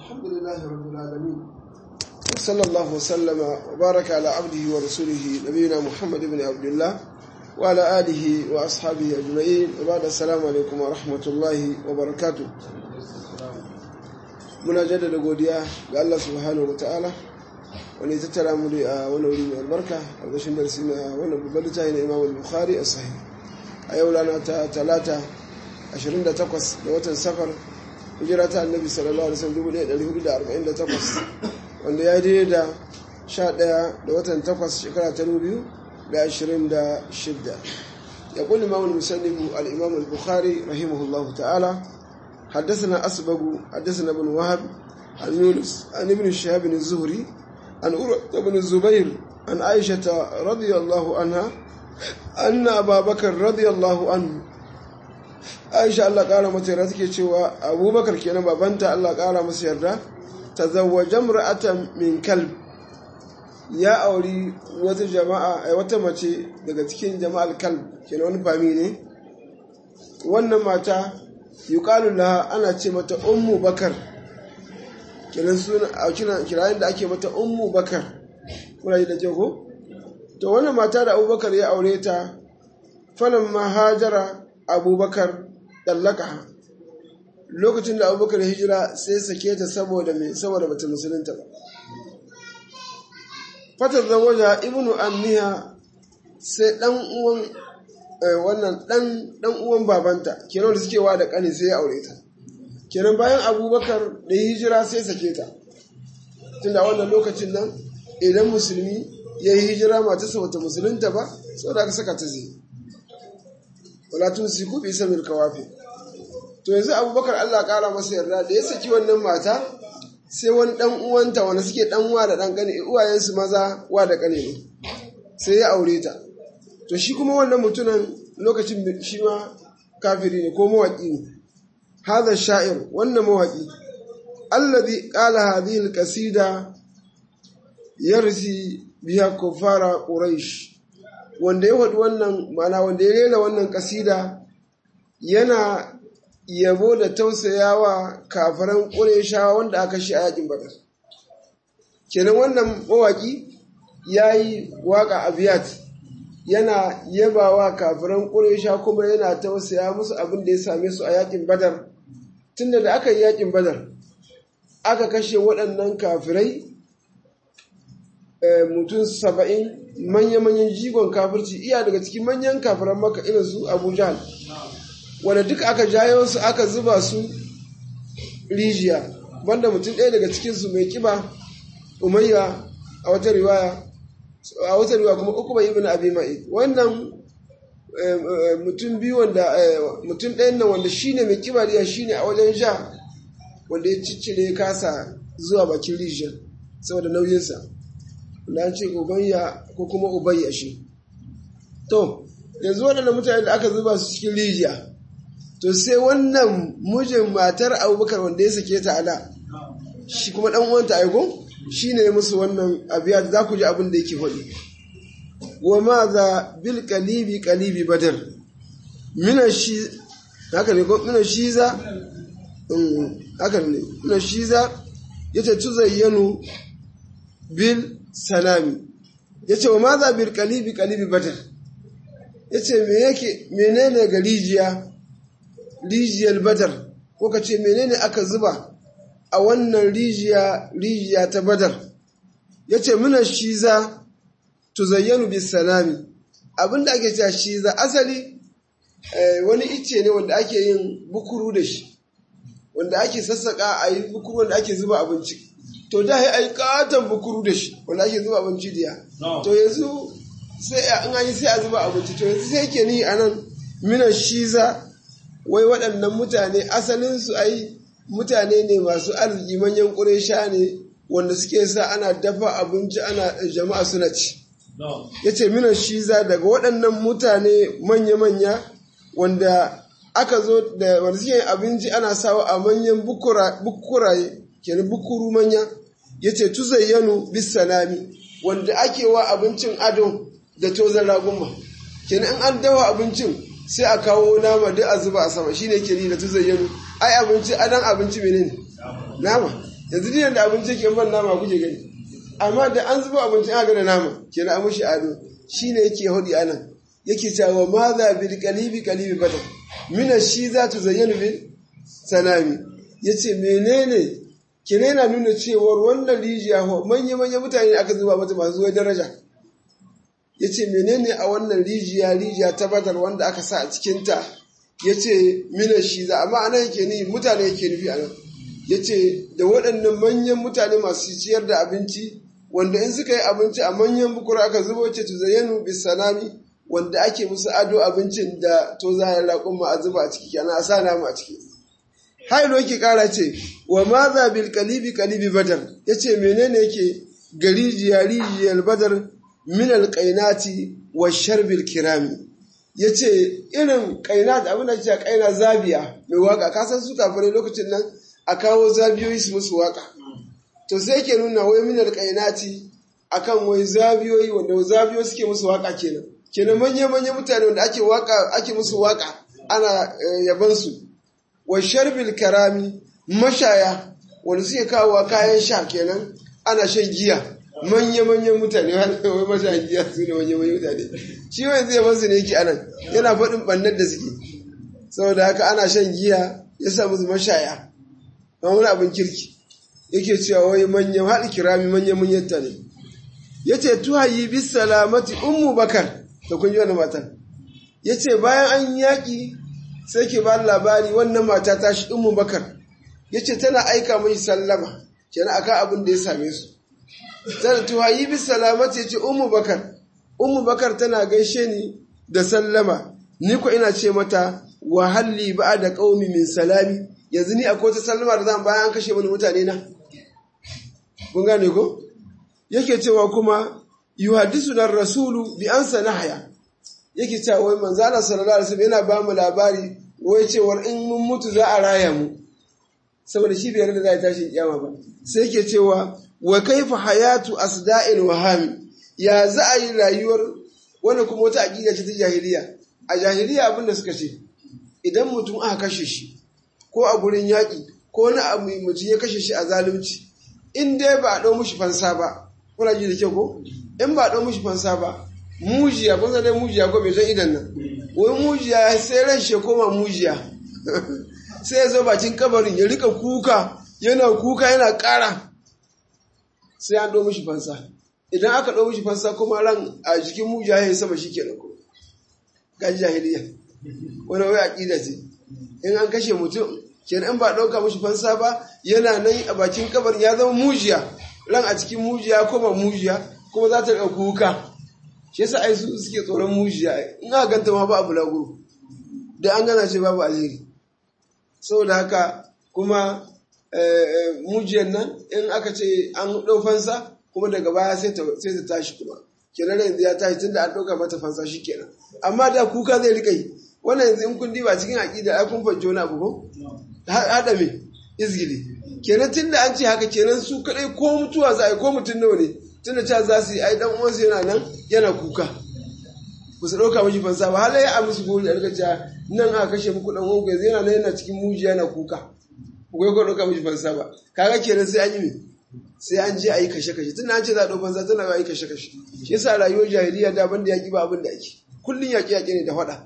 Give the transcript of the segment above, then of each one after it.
الحمد لله رب العالمين وصلى الله وسلم وبارك على عبده ورسوله نبينا محمد بن عبد الله وعلى آله وأصحابه أجمعين وبعد السلام عليكم ورحمة الله وبركاته muna jaddada godiya ga Allah subhanahu wa ta'ala wani tattara mu a wani wuri mai albarka a gashin darasi na wani babban littafi na Imam Bukhari a sahih a yau rana ta talata 28 da watan safar hijira ta annabi sallallahu alaihi wasallam 1448 wanda ya daidai da 11 da watan 8 shekara ta 2026 ya kulli imam al-musannifu al-imam al-bukhari rahimahullahu ta'ala حدثنا أسبق حدثنا ابن وهب عن يونس عن ابن الشهاب الزهري عن أروة بن الزبير عن عائشة رضي الله عنها أن أبا بكر رضي الله عنه عائشة الله قال متى cewa أبو بكر كان بابنتا الله قال مسيرة تزوج امرأة من كلب ya auri wata jama'a wata mace daga cikin jama'ar kalb kenan wani fami ne wannan mata yuqalu laha ana ce mata ummu bakar kenan suna a kirayen da ake mata ummu bakar kuna ji da ke ko to wannan mata da abubakar ya aure ta falan ma hajara abubakar dallaka lokacin da abubakar ya hijira sai sake ta saboda mai saboda bata musulunta ba fatar zawaja ibnu amniha sai dan uwan wannan dan dan uwan babanta kenan da suke wa da kane sai ya aure ta kenan bayan abubakar da hijira sai sake ta tunda wannan lokacin nan idan musulmi ya yi hijira matarsa wata musulunta ba sau da aka saka ta zai wala tun si ku bisa mil kawafi to yanzu abubakar allah kara masa yarda da ya saki wannan mata sai wani dan uwanta wanda suke dan uwa da dan kane uwayensu maza wa da kane ne sai ya aure ta to shi kuma wannan mutumin lokacin shi ma kafiri ne ko mawaƙi ne هذا الشاعر wannan mawaƙi alladhi qala hadhihi alqasida yarsi biha kufara quraish wanda ya faɗi wannan mana wanda ya rera wannan kasida yana yabo da tausayawa kafiran qurayshawa wanda aka shi a yakin badar kenan wannan mawaƙi yayi waka abiyat yana yabawa kafiran quraysha kuma yana tausaya musu abin da ya same su a yakin badar tunda da aka yi yakin badar aka kashe waɗannan kafirai mutum saba'in manya-manyan jigon kafirci iya daga cikin manyan kafiran maka irin su abu jahal wanda duk aka jayo su aka zuba su rijiya banda mutum ɗaya daga cikinsu mai kiba umayya a wata riwaya a wata riwaya kuma uku bai ibn abi ma'id wannan mutum biyu wanda mutum ɗayan nan wanda shine mai kibariya shine a wajen sha wanda ya ciccire kasa zuwa bakin rijiyar saboda nauyinsa wanda an ce ubayya ko kuma ubayya shi to yanzu waɗannan mutane da aka zuba su cikin rijiya to sai wannan mijin matar abubakar wanda ya sake ta ala shi kuma ɗan uwanta aiko shi ne musu wannan abiya za ku ji abin da yake faɗi wa maza bil kalibi kalibi badar mina shi haka ne ko mina shiza haka ne mina shiza yace tuzayyanu bil salami yace wa maza bil kalibi kalibi badar yace me yake menene ga rijiya rijiyar badar ko ka ce menene aka zuba a wannan rijiya rijiya ta badar yace mina shiza tuzayyanu bis salami abinda ake cewa shi za asali wani icce ne wanda ake yin bukuru da shi wanda ake sassaka a yi bukuru wanda ake zuba abinci to da ya yi katon bukuru da shi wanda ake zuba abinci diya to yanzu sai an an yi sai a zuba abinci to yanzu sai ke ni anan mina shiza wai waɗannan mutane asalin su ai mutane ne masu arziki manyan ƙuresha ne wanda suke sa ana dafa abinci ana jama'a suna ci ya ce mina shiza daga waɗannan mutane manya-manya wanda aka zo da wanda suke abinci ana sawa a manyan bukuraye kenan bukuru manya ya ce tuzayyanu bis salami wanda ake wa abincin ado da tozan raguma kenan in an dawa abincin sai a kawo nama duk a zuba a sama shine ke ni da tuzayyanu ai abinci adan abinci menene nama yanzu diyan da abinci ke ban nama kuke gani amma da an zuba abinci aka da nama kenan an mushi ado shine yake hudi anan yake cewa ma za bil qalibi qalibi bata mina shi za tu zayyana bil sanami yace menene kene yana nuna cewar wannan rijiya ho manya manya mutane aka zuba mata masu zuwa daraja yace menene a wannan rijiya rijiya ta badar wanda aka sa a cikin ta yace mina shi za amma anan yake ni mutane yake nufi anan yace da waɗannan manyan mutane masu ciyar da abinci wanda in suka yi abinci a manyan bukura aka zubo ce tu zayyanu bis sanami wanda ake musu ado abincin da to za a raƙun ma a zuba a ciki kenan a sa namu a ciki hailo yake kara ce wa maza bil kalibi kalibi badar yace menene yake gari rijiyar badar min al qainati wa sharbil kirami yace irin qainat abin da yake qaina zabiya mai waka ka san su kafirai lokacin nan a kawo zabiyoyi su musu waka to sai yake nuna wai min al qainati akan wai zabiyoyi wanda zabiyoyi suke musu waka kenan kenan manya-manya mutane wanda ake waka ake musu waka ana yaban su wa sharbil karami mashaya wanda suke kawo kayan sha kenan ana shan giya manya-manyan mutane wai mashayan giya su ne manya-manyan mutane shi wai zai yaban su ne yake anan yana faɗin ɓannar da suke saboda haka ana shan giya ya sa musu mashaya amma wani abin kirki yake cewa wai manyan haɗi kirami manya-manyan ta ne ya ce tuhayi bis salamati ummu bakar da kun ji wani matan ya ce bayan an yaƙi sai ke ba labari wannan mata ta shi ummu bakar ya ce tana aika mai sallama kenan akan abin da ya same su tana tuhayi bis salamati ya ce ummu bakar ummu bakar tana gaishe ni da sallama ni ko ina ce mata wa halli ba da qaumi min salami yanzu ni akwai wata sallama da zan bayan an kashe mani mutane na kun gane ko yake cewa kuma yuhaddisu dan rasulu bi ansa nahya yake cewa wai manzo Allah sallallahu alaihi wasallam yana ba mu labari wai cewar in mun mutu za a raya mu saboda shi bai da za a tashi kiyama ba sai yake cewa wa kaifa hayatu asda'il wahami ya za a yi rayuwar wani kuma wata aqida ce ta jahiliya a jahiliya abin da suka ce idan mutum aka kashe shi ko a gurin yaƙi ko wani abu mutum ya kashe shi a zalunci in dai ba a ɗau mushi fansa ba kuna ji da kyau ko in ba ɗau mushi fansa ba mujiya kun san dai mujiya ko bai san idan nan wai mujiya sai ran shi koma mujiya sai ya zo bakin kabarin ya rika kuka yana kuka yana ƙara sai an ɗau mushi fansa idan aka ɗau mushi fansa kuma ran a jikin mujiya ya yi sama shi kenan ko kan jahiliya wani wai aƙida ce in an kashe mutum kenan in ba ɗauka mushi fansa ba yana nan a bakin kabarin ya zama mujiya ran a cikin mujiya koma mujiya kuma za ta ɗauki kuka shi yasa ai su suke tsoron mujiya in aka ganta ma ba abu laguru da an gana ce babu alheri saboda haka kuma mujiyan nan in aka ce an ɗau fansa kuma daga baya sai ta tashi kuma kenan yanzu ya tashi tunda an ɗauka mata fansa shi kenan amma da kuka zai rika yi wannan yanzu in kun diba cikin aƙida ai kun fahimci wani abu ko haɗa me izgili kenan tunda an ce haka kenan su kaɗai ko mutuwa za a yi ko mutum nawa ne tunda ca za su yi ai dan uwansu yana nan yana kuka ku su ɗauka mashi fansa ba halaye a musu gori a rikaca nan aka kashe muku dan uwanku yanzu yana nan yana cikin mujiya yana kuka ku kai ko ɗauka mashi fansa ba kaga kenan sai an yi me sai an je a yi kashe-kashe tunda an ce za a ɗau fansa tana a yi kashe-kashe shi yasa rayuwar jahiliya da ban da yaƙi ba abin da ake kullum yaƙi-yaƙi ne da faɗa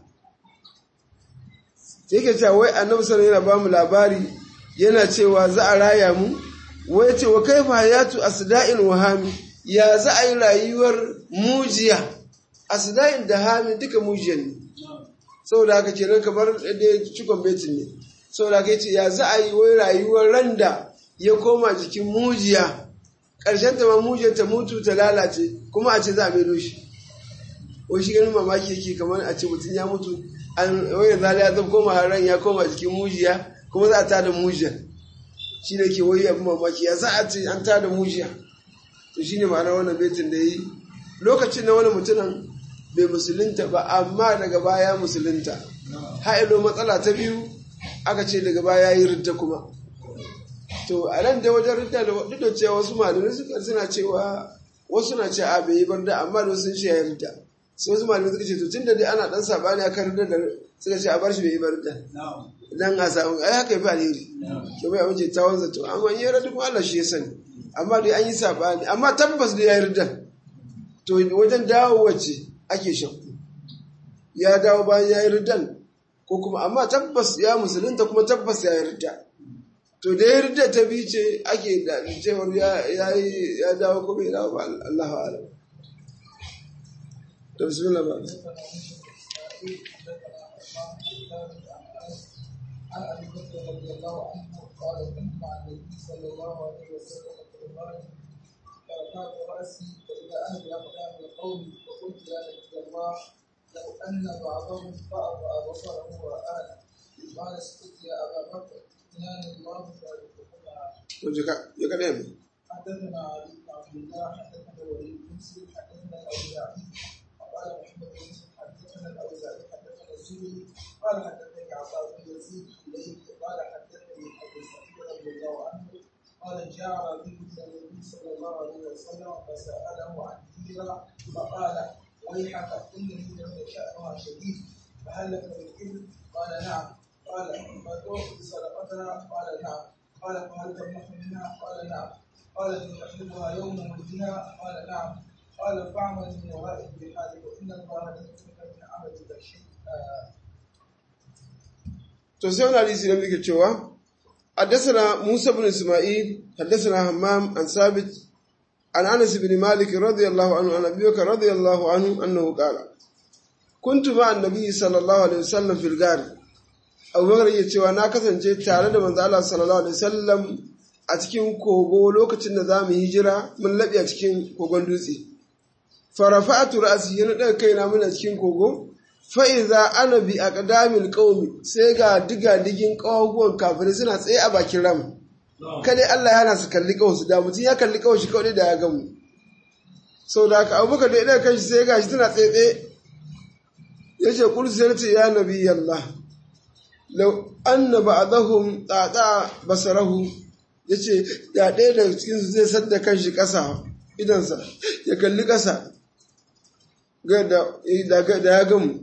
sai ke cewa wai annabi sallallahu yana ba mu labari yana cewa za a raya mu wai ce wa kaifa hayatu asda'in wa hami ya za a yi rayuwar mujiya asda'in da hami duka mujiyan ne saboda haka kenan kamar da cikon betin ne saboda haka yace ya za a yi wai rayuwar randa ya koma jikin mujiya ƙarshen ta ma mujiyar ta mutu ta lalace kuma a ce za a maido shi wai shi ganin mamaki yake kamar a ce mutum ya mutu an wai zali ya zama koma ran ya koma jikin mujiya kuma za a tada mujiya shi ne ke wai abin mamaki ya za a ce an tada mujiya to shi ne ma'anar wannan betin da yi lokacin na wani mutumin bai musulunta ba amma daga baya musulunta ha'ilo matsala ta biyu aka ce daga baya yi ridda kuma to a nan da wajen ridda da duk da cewa wasu malamai suka suna cewa wasu na ce a bai yi barda amma da sun ce ya ridda sai wasu malamai suka ce to tunda dai ana dan sabani akan ridda da suka ce a bar shi bai yi ridda dan a samu ai haka yafi alheri to bai amince ta wanza to amma in yi ridda kuma Allah shi ya sani amma dai an yi sabani amma tabbas dai ya yi ridda to wajen dawo wacce ake shakku ya dawo bayan ya yi riddan ko kuma amma tabbas ya musulunta kuma tabbas ya yi ridda to da ya ridda ta bi ce ake da cewar ya dawo kuma ya dawo ba Allah alam to bismillah ba عن ابي بكر رضي الله عنه قال كنت مع النبي صلى الله عليه وسلم في الغار فرفعت راسي فاذا انا باقدام القوم فقلت يا نبي الله لو ان بعضهم فاضع بصره ورانا قال اسكت يا ابا بكر اناني الله ثالثهما to jika ya kada mu حدثنا علي بن عبد الله حدثنا وليد بن مسلم حدثنا الاوزاعي وقال محمد بن مسلم حدثنا الاوزاعي حدثنا الزهري قال حدثني عطاء بن يزيد اليه قال حدثني ابو سعيد رضي الله عنه قال جاء رجل الى النبي صلى الله عليه وسلم فساله عن هجره فقال ويحك ان هجره شانها شديد فهل لك من ابل؟ قال نعم قال فتؤتي صدقتها قال نعم قال فهل تمنح منها؟ قال نعم قال تحلبها يوم ولدها قال نعم قال فاعمل من ورائك بحالك وان الله لم يترك من عملك شيئا to sai wani hadisi da muke cewa حدثنا موسى بن اسماعيل حدثنا همام عن ثابت عن انس بن مالك رضي الله عنه عن ابي بكر رضي الله عنه انه قال كنت مع النبي صلى الله عليه وسلم في الغار Abu Bakar ya cewa na kasance tare da manzo Allah sallallahu alaihi wasallam a cikin kogo lokacin da za mu hijira mun laɓe a cikin kogon dutse. Farafa'atu ra'si yana daga kaina muna cikin kogo fa'iza ana bi a ƙadamin ƙaumi sai ga diga digin ƙawaguwan kafirai suna tsaye a bakin ram. Kadai Allah ya hana su kalli ƙawarsu da mutum ya kalli ƙawar shi kawai da ya gamu. Sau da haka abubakar da idan kanshi sai ga shi tana tsaye tsaye. Ya ce kul sai ce ya nabi Allah. Lau anna ba'dahum tsatsa basarahu ya ce da ɗaya daga cikinsu zai sadda kanshi ƙasa idansa ya kalli ƙasa da ya gamu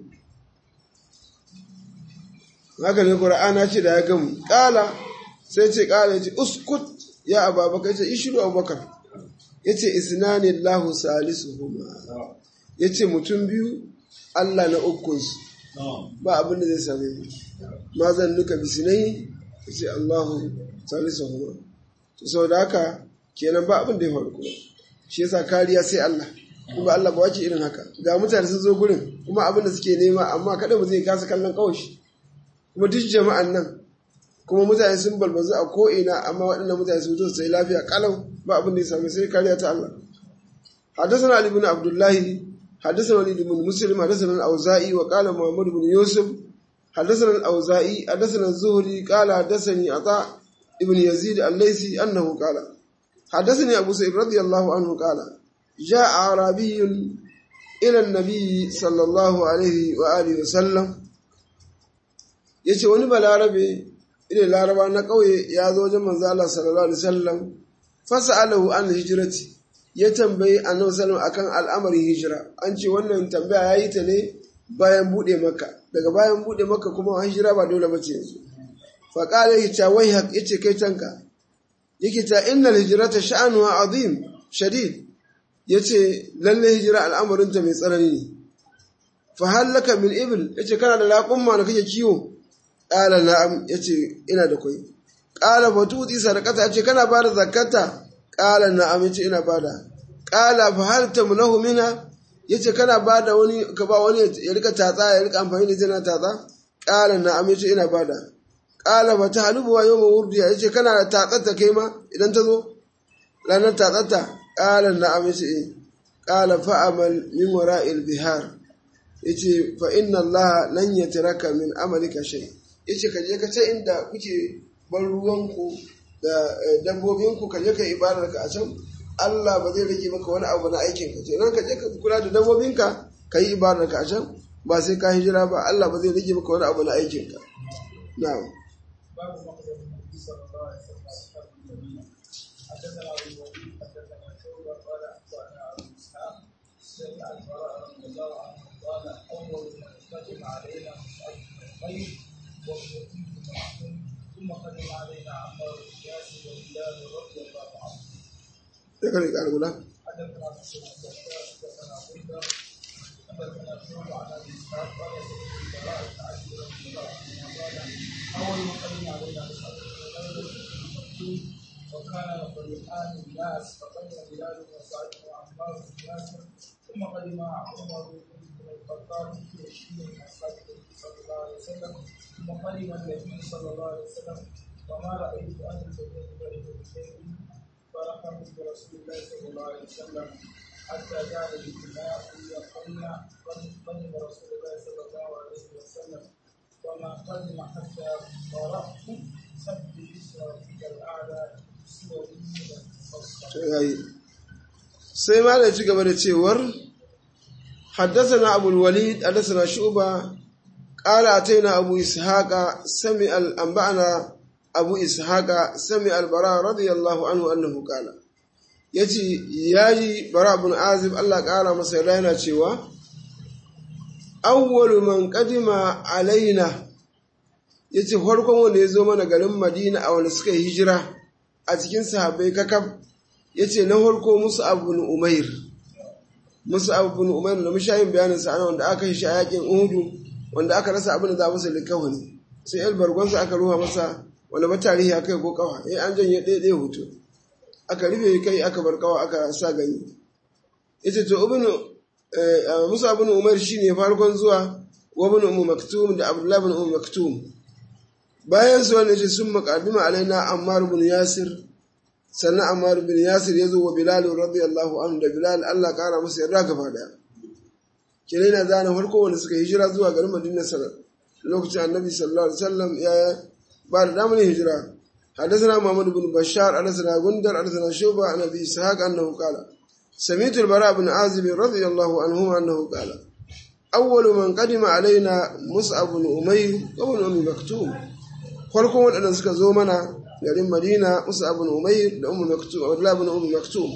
haka ne ƙura'ana ce da ya gamu ƙala sai ce ƙala ya ce uskut ya ababaka ya ce ishiru abubakar ya ce isnani lahu salisu huma ya ce mutum biyu allah na ukunsu ba abin da zai same mu ma zan nuka bisinai ya ce allahu salisu huma to sau da haka kenan ba abin da ya faru kuma shi yasa kariya sai allah kuma allah ba wace irin haka ga mutane sun zo gurin kuma abin da suke nema amma kada mu zai kasa kallon kawashi kuma duk jama'an nan kuma mutane sun balbazu a ko'ina amma waɗannan mutane sun zo su sai lafiya kalau ba abin da ya sami sai kariya ta Allah حدثنا علي بن عبد الله حدثنا وليد بن مسلم حدثنا الأوزائي وقال محمد بن يوسف حدثنا الأوزائي حدثنا الزهري قال حدثني عطاء ابن يزيد الليثي أنه قال حدثني أبو سعيد رضي الله عنه قال جاء أعرابي إلى النبي صلى الله عليه وآله وسلم ya ce wani balarabe ina laraba na ƙauye ya zo wajen manzo Allah sallallahu alaihi wasallam fasa'alahu an hijrati ya tambayi annabi sallallahu akan al'amarin hijira an ce wannan tambaya yayi ta ne bayan bude maka daga bayan bude maka kuma hijira ba dole bace yanzu fa qala ya wai hak yace kai tanka yake ta innal hijrata sha'anuha azim shadid yace lalle hijira al'amarin ta mai tsanani ne fa hallaka min ibil yace kana da raƙumma da kake kiwo ƙala na'am ya ce ina da kwai ƙala batuti sadakata ya ce kana ba da zakata ƙala na'am ya ce ina ba da ƙala fa hal tamnahu mina ya ce kana ba da wani ka ba wani ya rika tatsa ya rika amfani da jina tatsa ƙala na'am ya ce ina ba da ƙala ba ta halubuwa yau ma wurdiya ya ce kana da tatsata kai ma idan ta zo ranar tatsata ƙala na'am ya ce eh ƙala fa'amal min wara'il bihar ya ce fa inna Allah lan yatiraka min amalika shay' ya ce kaje ka ta inda kuke ban ruwanku da dabbobinku kaje ka ibadar ka a can Allah ba zai rage maka wani abu na aikin ka kenan ka je ka kula da dabbobinka ka yi ibadar ka a can ba sai ka hijira ba Allah ba zai rage maka wani abu na aikin ka na'am باب مقدم النبي صلى الله عليه وسلم اصحاب المدينه حدثنا ابو الوليد حدثنا شعبه قال اخبرنا ابو اسحاق سمع البراء رضي الله عنه علينا مصعب بن عمير وابن معهم ثم قدم علينا عمار بن ياسر وبلال رضي الله عنه sai ka rika guda حدثنا مسلم بن بشار حدثنا غندر حدثنا شعبة عن ابي اسحاق قال سمعت البراء بن عازب رضي الله عنه قال اول ما قدم علينا مصعب بن عمير مكتوم وكان فريقان الناس فقدم بلال وسعد وعمار بن ياسر ثم قدم عمر بن الخطاب في عشرين من اصحاب النبي صلى الله عليه وسلم ثم قدم النبي صلى الله عليه وسلم وما رايت اهل البيت بين بشيء فرحموا برسول الله صلى الله عليه وسلم حتى جعل الاجتماع يقولن قدم رسول الله صلى الله عليه وسلم وما قدم حتى قرأت سبح اسم ربك الاعلى سوى yayi sai ma da ci gaba da cewar حدثنا أبو الوليد حدثنا شعبة قال أتينا أبو إسحاق سمع أنبأنا أبو إسحاق سمع البراء رضي الله عنه أنه قال yace yaji bara bin azib Allah ƙara masa yarda yana cewa awwalu man qadima alaina yace farkon wanda ya zo mana garin Madina a wanda suka yi hijira a cikin sahabbai kakab yace na farko musu abu umair musu abu umair da mushayin bayanin sa ana wanda aka yi shi a yakin uhudu wanda aka rasa abin da za masa likawani sai el bargonsa aka ruha masa wanda ba tarihi aka yi ko kawa eh an janye ɗaya ɗaya hoto aka rufe kai aka bar kawa aka sa gani yace to ibnu musa ibn umar shine farkon zuwa wa ibn ummu maktum da abdullah ibn ummu maktum bayan su wanda yace sun maqadima alaina ammar ibn yasir sannan ammar ibn yasir yazo wa bilal radiyallahu anhu da bilal Allah kara musu yarda gaba daya kire na zana farko wanda suka hijira zuwa garin madina sallallahu lokacin annabi sallallahu alaihi wasallam ya ba da damar hijira حدثنا محمد بن بشار حدثنا غندر حدثنا شوبة عن أبي إسحاق أنه قال سمعت البراء بن عازب رضي الله عنهما أنه قال أول من قدم علينا مصعب بن أمير وابن أم مكتوم farkon waɗanda suka zo mana garin Madina Musa ibn Umayr da Ummu Maktum Abdullah ibn Ummu Maktum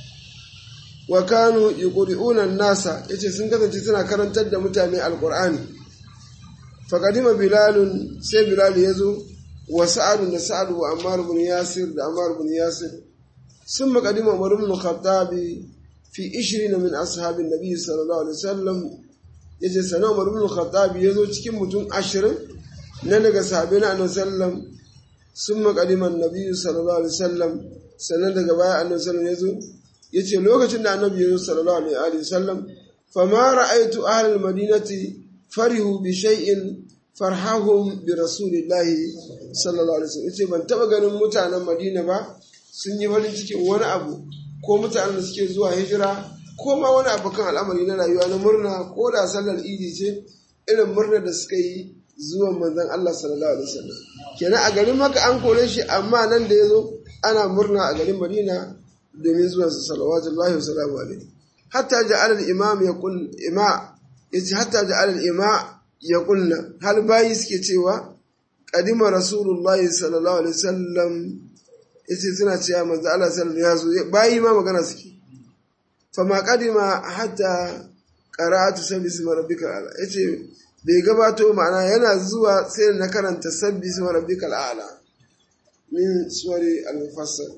wa kanu yuqri'una an-nasa yace sun kasance suna karantar da mutane alqur'ani fa qadima bilalun sai bilal yazo wa sa'ad da sa'ad wa ammar ibn yasir da ammar ibn yasir ثم قدم عمر بن الخطاب في 20 من أصحاب النبي صلى الله عليه وسلم yace sana Umar ibn Khattab yazo cikin mutum 20 na daga sahabbai na Annabi sallam summa qadima annabi sallallahu alaihi wasallam sannan daga baya Annabi sallam yazo yace lokacin da Annabi yazo sallallahu alaihi wasallam fama ra'aytu ahli al-madinati farihu bi shay'in farhahum bi rasulillahi sallallahu alaihi wasallam yace ban taba ganin mutanen Madina ba sun yi farin cikin wani abu ko mutanen da suke zuwa hijira ko ma wani abu kan al'amari na rayuwa na murna ko da sallar idi ce irin murnar da suka yi zuwan manzon Allah sallallahu alaihi wasallam kenan a garin maka an kore shi amma nan da ya zo ana murna a garin Madina domin zuwan sa sallallahu wasallam alaihi hatta ja'ala al-imam yaqul ima yace hatta ja'ala al-ima yaqulna hal bayi suke cewa qadima rasulullahi sallallahu alaihi wasallam yace suna cewa manzo Allah sallallahu alaihi wasallam ya zo bayi ma magana suke fama kadima hatta qara'atu sabbi isma rabbikal a'la yace bai gabato ma'ana yana zuwa sai na karanta sabbi isma rabbikal a'la min suwari al-mufassal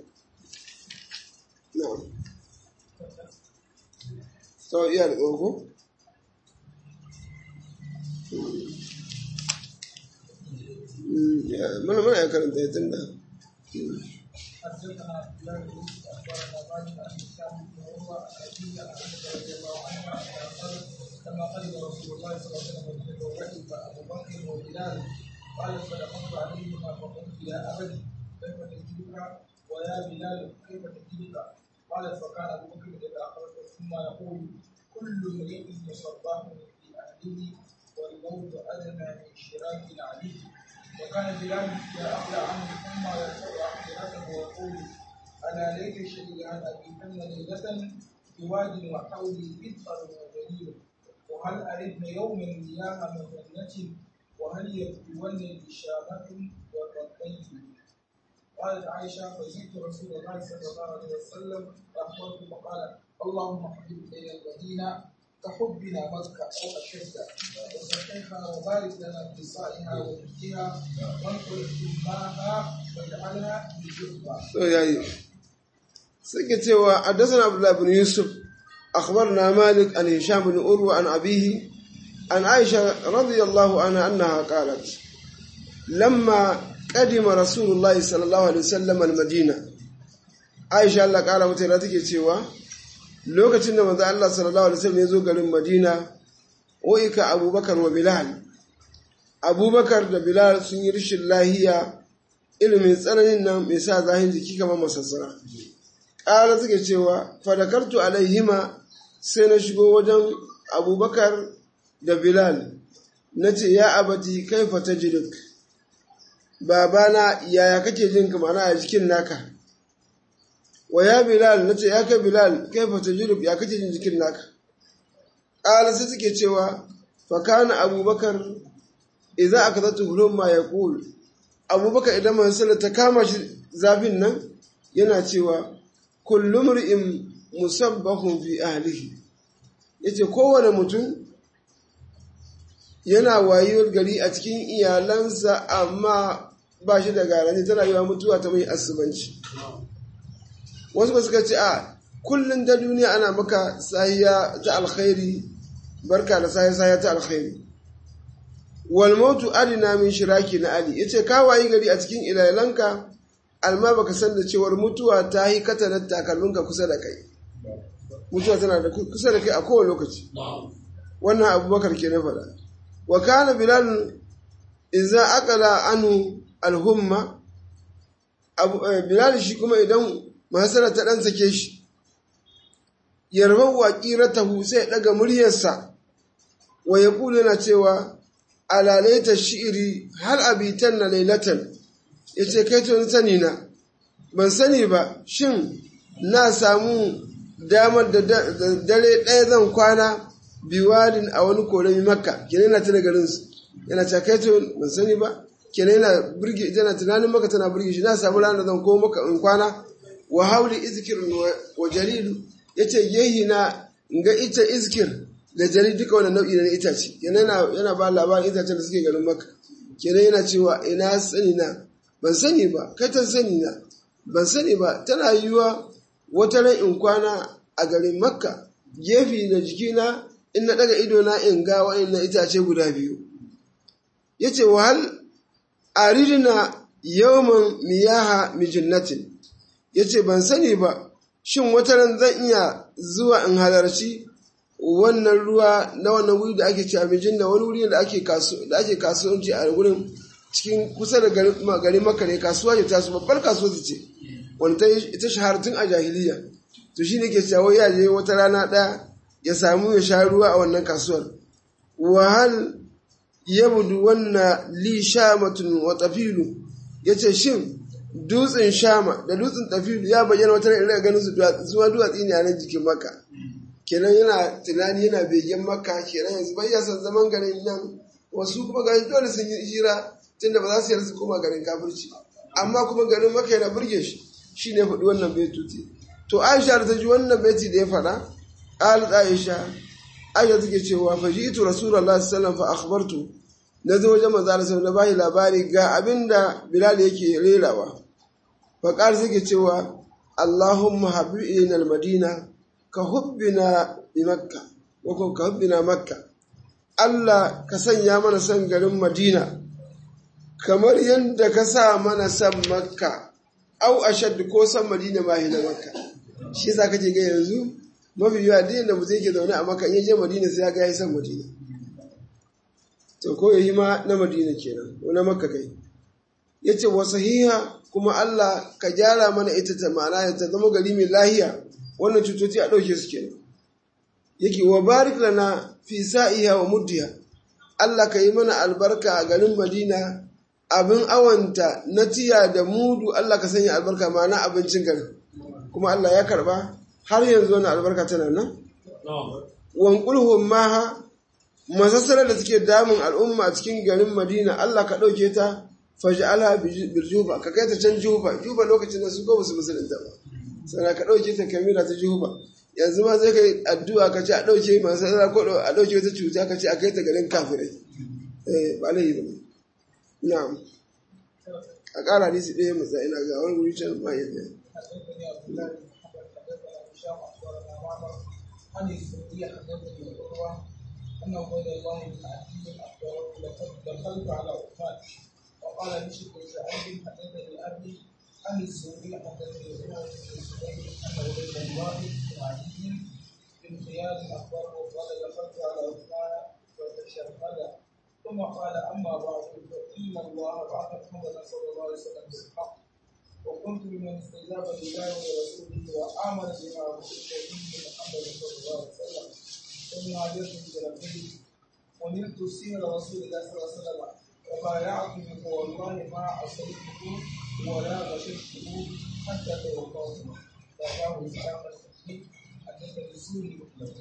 na'am to iya da tsoko mana mana ya karanta ya tunda حدثنا عبد الله بن يوسف اخبرنا مالك عن هشام بن عروه عن ابيه عن عائشه رضي الله عنها انها قالت لما قدم رسول الله صلى الله عليه وسلم المدينه وركب ابو بكر وبلال قالت فدخلت عليهما فقلت يا ابت كيف تجدك ويا بلال كيف تجدك قالت فكان ابو بكر اذا اخرج ثم يقول كل امرئ مصباح في اهله والموت ادنى من شراك العليم وكان بلال يأخذ عنه ثم يرفع عقيرته ويقول ألا ليت شيئا أن أبيتن ليلة بواد وحولي إدخل وجليل وهل أردن يوما مياه مجنة وهل يبدون بشامة وكبيت قالت عائشة فجئت رسول الله صلى الله عليه وسلم فأخبرته فقال اللهم حبب إلي المدينة كحبنا مكة أو أشد وصحيحها وبارك لنا في صائها ومجدها وانقل جباها واجعلها بالجبة so yayi suke cewa haddathana abdullah ibn yusuf akhbarna malik an hisham ibn urwa an abihi an aisha radiyallahu anha annaha qalat lamma qadima rasulullahi sallallahu alaihi wasallam al-madina aisha Allah kara mata da take cewa lokacin da manzo Allah sallallahu alaihi wasallam ya zo garin madina oika abubakar wa bilal abubakar da bilal sun yi rishin lahiya ilimin tsananin nan mai sa zahin jiki kamar masassara ƙara suke cewa fadakartu alaihima sai na shigo wajen abubakar da bilal na ce ya abati kai fata jirik babana yaya kake jin kamar a jikin naka wa ya bilal na ce ya kai bilal kai fata jirik ya kake jin jikin naka ƙara sai suke cewa fakana abubakar idan aka zata hulun ma ya ƙul abubakar idan masu ta kama shi zafin nan yana cewa kullum ri'in musabbahun fi ahlihi yace kowane mutum yana wayewar gari a cikin iyalansa amma ba shi da garanti tana yiwa mutuwa ta mai asubanci wasu ba suka ce a kullum da duniya ana maka sahiya ta alkhairi barka da sahiya sahiya ta alkhairi wal mautu adina min shiraki na ali yace ka wayi gari a cikin ilalanka alma baka san da cewar mutuwa ta yi katanar takalminka kusa da kai mutuwa tana da kusa da kai a kowane lokaci wannan abubakar ke na faɗa wa kana bilal idza aqala anu alhumma bilal shi kuma idan mahasara ta dan sake shi yarban waqiratahu sai daga muryarsa wa yaqulu yana cewa alalaita shi'iri har abitan na lailatan ya ce kai tuni sani na ban sani ba shin na samu damar da dare ɗaya zan kwana biwadin a wani korami makka kenan yana tuna garinsu yana ce kai tuni ban sani ba kenan yana birge tana tunanin maka tana birge shi na samu ranar zan ko maka in kwana wa hauli izkir wa jalilu ya ce yehi na ga ita izkir da jari duka wani nau'i na itace yana yana ba labarin itacen da suke garin maka kenan yana cewa ina sani na ban sani ba kai ta sani na ban sani ba tana yiwuwa wata ran in kwana a garin makka gefe da jikina in na daga ido na in ga wa'annan itace guda biyu yace wahal aridina yawman miyaha mijinnatin yace ban sani ba shin wata ran zan iya zuwa in halarci wannan ruwa na wannan wuri da ake ci abinci da wani wuri da ake da ake kasuwanci a wurin cikin kusa da garin maka ne kasuwa ce tasu babbar kasuwa su ce wanda ita shahara tun a jahiliya to shi ne ke cewa ya je wata rana ɗaya ya samu ya sha ruwa a wannan kasuwar wahal ya budu wannan li shamatun wa tafilu ya ce shin dutsen shama da dutsen tafilu ya bayyana wata ran ganin su zuwa duwatsi ne a nan jikin maka kenan yana tunani yana begen maka kenan yanzu bai ya san zaman garin nan wasu kuma garin dole sun yi hira tunda ba za su yarda su koma garin kafirci amma kuma garin maka yana burge shi shi ne faɗi wannan baituti to aisha da ta ji wannan baiti da ya faɗa qalat aisha aisha take cewa fa ji'tu rasulullahi sallallahu fa akhbartu na zo wajen manzo Allah na bayi labari ga abinda bilal yake rerawa fa qala take cewa Allahumma habib ilayna al-madina ka hubbina bi makka ko ka hubbina makka Allah ka sanya mana son garin Madina kamar yadda ka sa mana son makka au ashad ko son Madina ma na makka shi yasa kake ga yanzu mafi yawa duk da mutum yake zaune a makka in je Madina sai ya ga ya son Madina to ko yayi ma na Madina kenan ko na makka kai yace wa sahiha kuma Allah ka gyara mana ita ta ma'ana ta zama gari mai lahiya wannan cutoci a ɗauke su kenan yake wa barik lana fi sa'iha wa muddiha Allah ka yi mana albarka a garin Madina abin awanta na tiya da mudu Allah ka sanya albarka ma'ana abincin garin kuma Allah ya karba har yanzu wani albarka tana nan wankulhum maha masassarar da suke damun al'umma a cikin garin Madina Allah ka ɗauke ta faj'alha bil juba ka kai ta can juba juba lokacin da su ko musu musulunta ba sana ka ɗauke ta kamila ta juba yanzu ma zai kai addu'a ka ce a ɗauke masu zara ko a ɗauke wata cuta ka ce a kai ta garin kafirai eh ba laifi ba na'am a ƙara nisi ɗaya matsa ina ga wani wuri can ma yadda حدثني عبد الله بن محمد حدثنا هشام اخبرنا معمر عن الزهري حدثني عروه ان عبيد الله بن عدي اخبره لقد دخلت على عثمان وقال بشر بن سعيد حدثني ابي عن الزهري حدثني عروه بن الزبير ان عبيد الله بن عدي بن خيار اخبره قال دخلت على عثمان فتشهد ثم قال اما بعد فان الله بعث محمدا صلى الله عليه وسلم بالحق وكنت ممن استجاب لله ورسوله وآمن بما أرسلت به محمد صلى الله عليه وسلم ثم هاجرت بربه ونلت سير رسول الله صلى الله عليه وسلم وبايعته فوالله ما عصيته ولا غششته حتى توفاه فأتاه إسلام الحكيم حدثني السوري مطلقا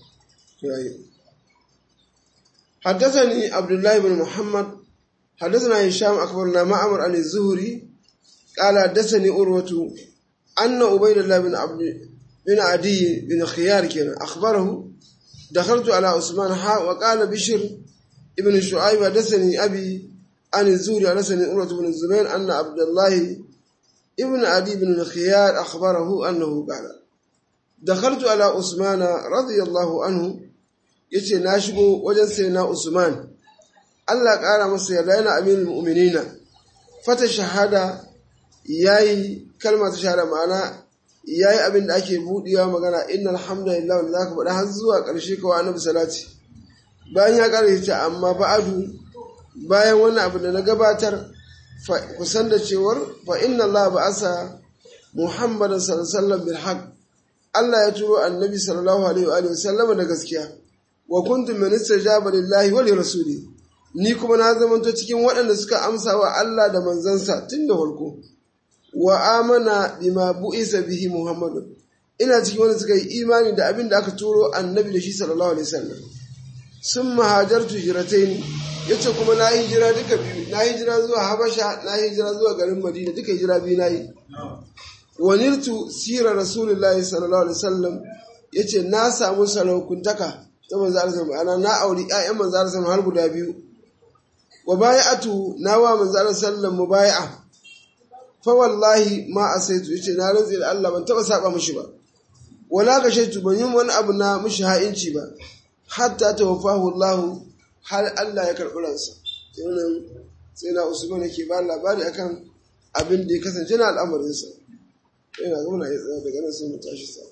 حدثني عبد الله بن محمد حدثنا هشام أخبرنا معمر عن الزهري قال حدثني أروة أن عبيد الله بن عبد بن عدي بن خيار كان أخبره دخلت على عثمان حاء وقال بشر ابن شعيب حدثني أبي عن الزهري حدثني أروة بن الزبير أن عبد الله ابن عدي بن الخيار أخبره أنه قال دخلت على عثمان رضي الله عنه yace na shigo wajen sai na Usman Allah ƙara masa yarda yana aminul mu'minina fata shahada yayi kalma ta shahada ma'ana yayi abin da ake buɗewa magana innal hamdalillah wanda zaka faɗa har zuwa ƙarshe kawai annabi salati bayan ya ƙara yace amma ba'adu bayan wannan abu da na gabatar kusan da cewar fa inna Allah ba'asa Muhammadan sallallahu alaihi wasallam bil haqq Allah ya turo annabi sallallahu alaihi wa sallam da gaskiya wa kuntum min istajaba lillahi wa rasuli ni kuma na zamanto cikin waɗanda suka amsa wa Allah da manzansa tun da farko wa amana bima bu'isa bihi muhammadu ina cikin wanda suka yi imani da abin da aka turo annabi da shi sallallahu alaihi wasallam sun mahajartu hijratain yace kuma na yi hijira duka biyu na yi hijira zuwa habasha na yi hijira zuwa garin madina duka hijira biyu na yi wanirtu sira rasulullahi sallallahu alaihi wasallam yace na samu saraukuntaka ta manzo Allah ma'ana na auri ƴaƴan manzo Allah har guda biyu wa bai'atu na wa manzo Allah sallallahu mubai'a fa wallahi ma asaitu yace na rantsi da Allah ban taba saba mishi ba wala ga shaitu ban yi wani abu na mishi ha'inci ba hatta tawaffahu Allah har Allah ya karɓi ransa wannan sai na Usman yake ba labari akan abin da ya kasance na al'amarinsa yana zama na daga nan sai mu tashi sa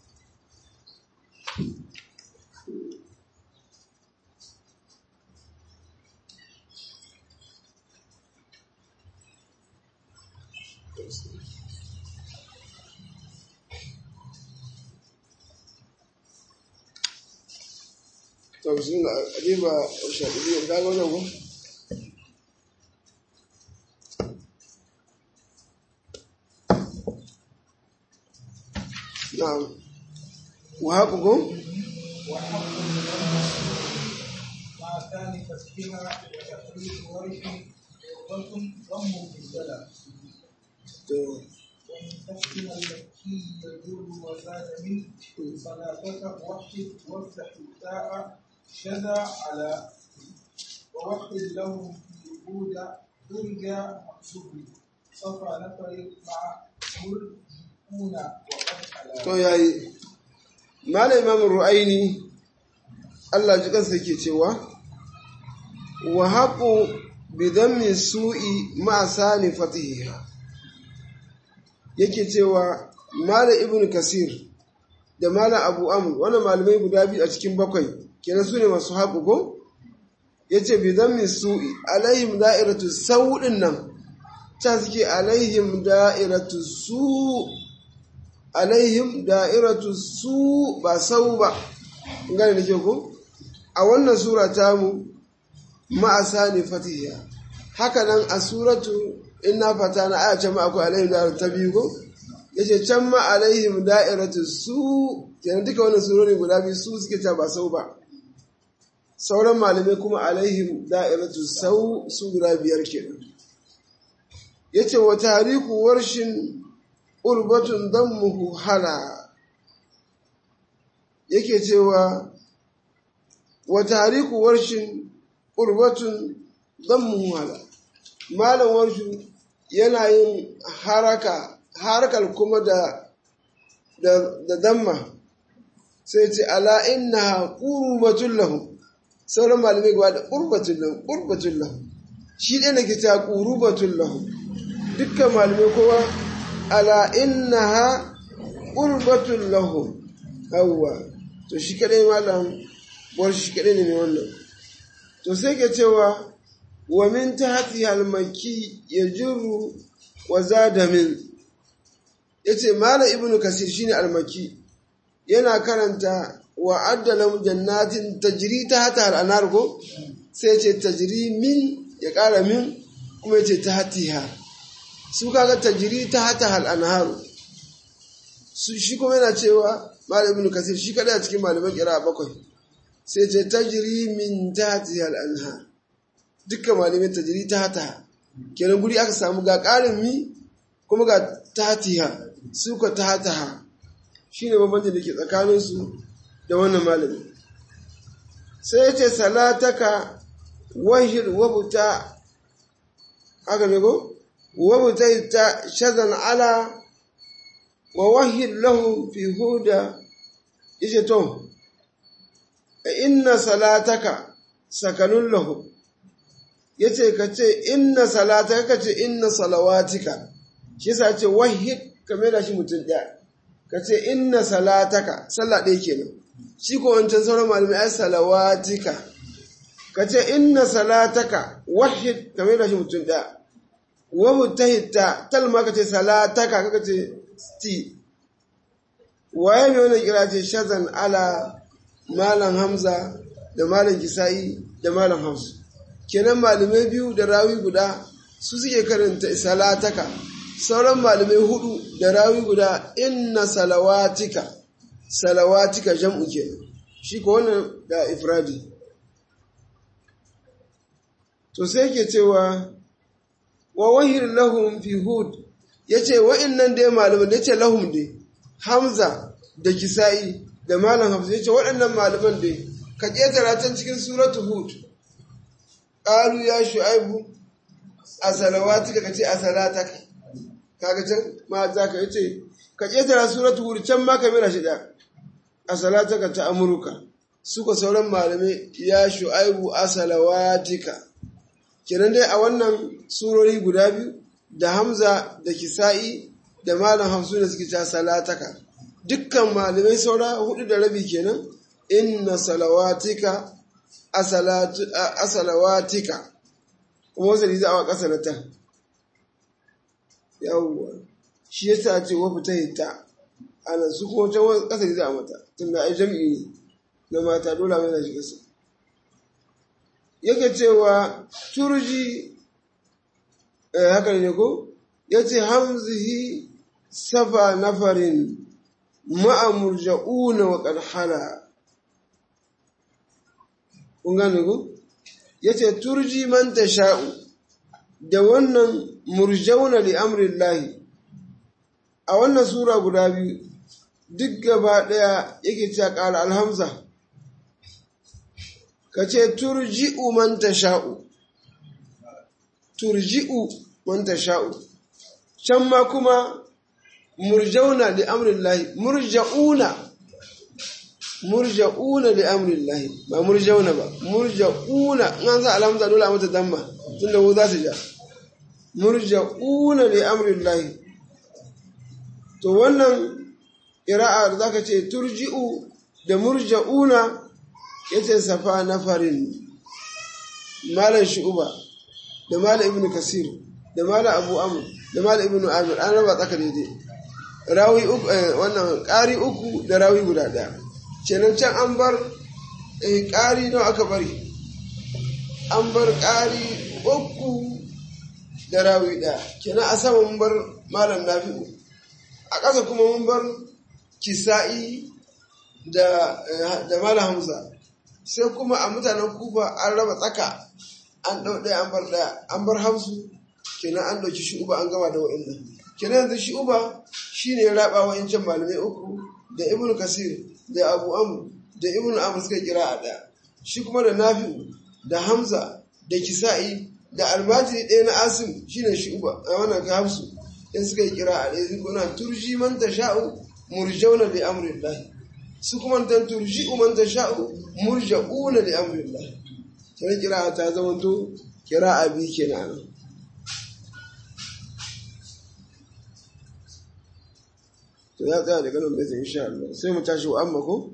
tausin da adiba shaɗiɗiyar kaga wannan ko na'am wa haƙu ko مع ثاني تسبيحها وتحريف ورش وضم ضم بالبلد to ومن تسبيح المكي يجر وزاد منه صلاتك وحد وافتح التاء شذا على ووحد له في وجود درجة مقصود صفى نفر مع مرجئون وقد على to yayi malam imam ru'aini Allah ji kansa yake cewa wa haqu bi dhammi su'i ma sani fatiha yake cewa malam ibn kasir da malam abu amr wannan malamai guda biyu a cikin bakwai kenan su ne masu haƙu ko yace bi dhammi su'i alaihim da'iratu sau'in nan ta suke alaihim da'iratu su' alaihim da'iratu su ba sau ba gane da ke ku a wannan sura ta mu ma'asa ne fatiha haka nan a suratu inna fata na aya can ma akwai alaihim da'iratu ta biyu ko yace can ma alaihim da'iratu su kenan duka wannan surori guda biyu su suke ta ba sau ba sauran malamai kuma alaihim da'iratu sau su guda biyar kenan yace wa tariku warshin urbatun dammuhu hala yake cewa wa tariku warshin qurbatun dhammu wala malam warshu yana yin haraka harakal kuma da da damma sai ce ala inna qurbatun lahum sauran malamai gaba da qurbatun lahum qurbatun lahum shi ɗaya nake ta qurbatun lahum dukkan malamai kowa ala innaha qurbatun lahum yawwa to shi kadai malam war shi kadai ne mai wannan to sai ke cewa wa min tahti al-makki yajru wa zada min yace malam ibnu kasir shine al-makki yana karanta wa addalam jannatin tajri tahta al-anar ko sai ce tajri min ya kara min kuma yace tahtiha su kaga tajri tahta al-anharu su shi kuma yana cewa malam ibn kasir shi kada a cikin malaman kira bakwai sai ce tajri min tahti al-anha dukkan malamin tajri tahta kenan guri aka samu ga karin mi kuma ga tahtiha su ka tahtaha shine bambancin da ke tsakanin su da wannan malami sai ya ce salataka wahid wabuta haka ne ko wabuta ta shazan ala wa wahid lahu fi huda yace to inna salataka sakanun lahu yace kace inna salataka kace inna salawatika shi yasa ce wahid kamar da shi mutum daya kace inna salataka sallah ɗaya kenan shi ko wancan sauran malamai ai salawatika kace inna salataka wahid kamar da shi mutum daya wa mutahita talma kace salataka kace sti waye mai wannan kira ce shazan ala malam hamza da malam kisa'i da malam hamsu kenan malamai biyu da rawi guda su suke karanta salataka sauran malamai hudu da rawi guda inna salawatika salawatika jam'u kenan shi ko wannan da ifradi to sai ke cewa wa wahir lahum fi hud yace wa'annan dai malaman yace lahum dai hamza da kisa'i da malam hamza yace waɗannan malaman dai ka ƙetara can cikin suratu hud qalu ya shu'aibu a salawatika kace a salataka kaga can ma za ka yace ka ƙetara suratu hud can ma ka mira shi da a salataka ta amurka suka sauran malamai ya shu'aibu a salawatika kenan dai a wannan surori guda biyu da hamza da kisa'i da malam hamsu da suke ta salataka dukkan malamai saura hudu da rabi kenan inna salawatika a salawatika kuma wasu riza awa ƙasa na ta yawwa shi yasa ce wa fita hita ana su kuma can wasu ƙasa riza a mata tun da ai jam'i ne na mata dole mai na shi ƙasa yake cewa turji haka ne ko ya ce hamzihi safa nafarin ma'amurja'una wa ƙarhala kun gane ku ya ce turji man ta sha'u da wannan murjauna li amrillahi a wannan sura guda biyu duk gaba ɗaya yake cewa ƙala alhamza ka ce turji'u man sha'u, turji'u man sha'u, can ma kuma murjauna li amrillahi murja'una murja'una li amrillahi ba murjauna ba murja'una in an sa alhamza dole a mata damma tunda wu za su ja murja'una li amrillahi to wannan ƙira'a da zaka ce turji'u da murja'una yace safa nafarin malam shu'uba da malam ibnu kasir da malam abu amr da malam ibnu amir an raba tsaka daidai rawi uku wannan ƙari uku da rawi guda ɗaya kenan can an bar ƙari nawa aka bari an bar ƙari uku da rawi ɗaya kenan a sama mun bar malam nafi'u a ƙasa kuma mun bar kisa'i da malam hamza sai kuma a mutanen kufa an raba tsaka an ɗau ɗaya an bar ɗaya an bar hamsu kenan an ɗauki shu'uba an gama da wa'annan kenan yanzu shu'uba shine ya raba wa yancan malamai uku da ibnu kasir da abu amr da ibnu amr suka kira a daya shi kuma da nafi'u da hamza da kisa'i da almajiri ɗaya na asim shine shi uba a wannan ka hafsu in suka yi kira a ɗaya su kuna turji man tasha'u murjauna li amrillah su kuma tan turji man tasha'u murja'una li amrillah sai kira ta zama to kira abi kenan to ya tsaya daga nan bai insha Allah sai mu tashi wa amma ko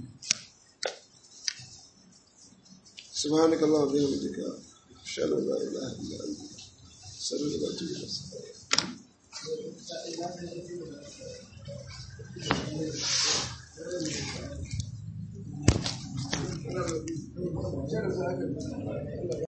سبحانك اللهم وبحمدك اشهد ان لا اله الا انت استغفرك واتوب اليك